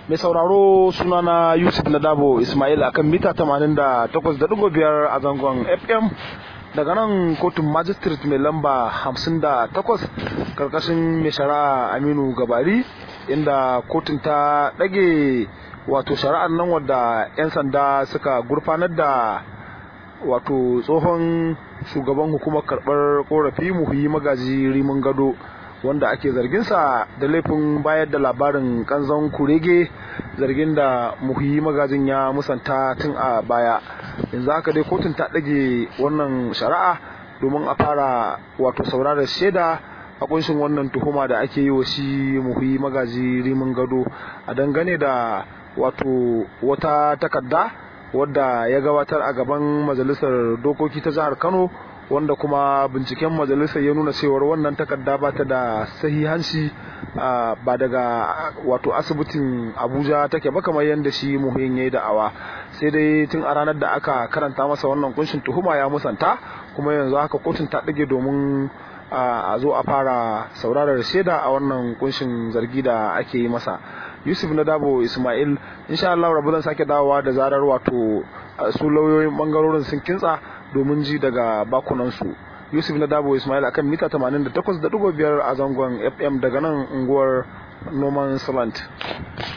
mai sauraro sunana yusuf nadabo ismail akan mita 88.5 a zangon fm daga nan kotun magistrate mai lamba 58 karkashin mai shari'a aminu gabari inda kotun ta ɗage wato shari'ar nan wadda 'yan sanda suka gurfanar da wato tsohon shugaban hukumar karɓar korafi muhi magaji rimin gado wanda ake zarginsa da laifin bayar da labarin kanzon kurege zargin da muhi magajin ya musanta tun a baya yanzu haka dai kotun ta ɗage wannan shari'a domin a fara wato sauraron shaida a kunshin wannan tuhuma da ake yi wa shi muhi magaji rimin gado a dangane da wato wata takarda wadda ya gabatar a gaban majalisar dokoki ta jihar kano wanda kuma binciken majalisar ya nuna cewar wannan takarda ba ta da sahihanci ba daga wato asibitin abuja take ba kamar yadda shi muhin ya yi da'awa sai dai tun a ranar da aka karanta masa wannan kunshin tuhuma ya musanta kuma yanzu haka kotun ta ɗage domin a zo a fara saurarar shaida a wannan kunshin zargi da ake yi masa yusuf na dabo ismail insha Allah rabu zan sake dawowa da zarar wato su lauyoyin bangarorin sun kintsa domin ji daga bakunansu yusuf na dabo ismail akan mita 88.5 a zangon fm daga nan unguwar noman salant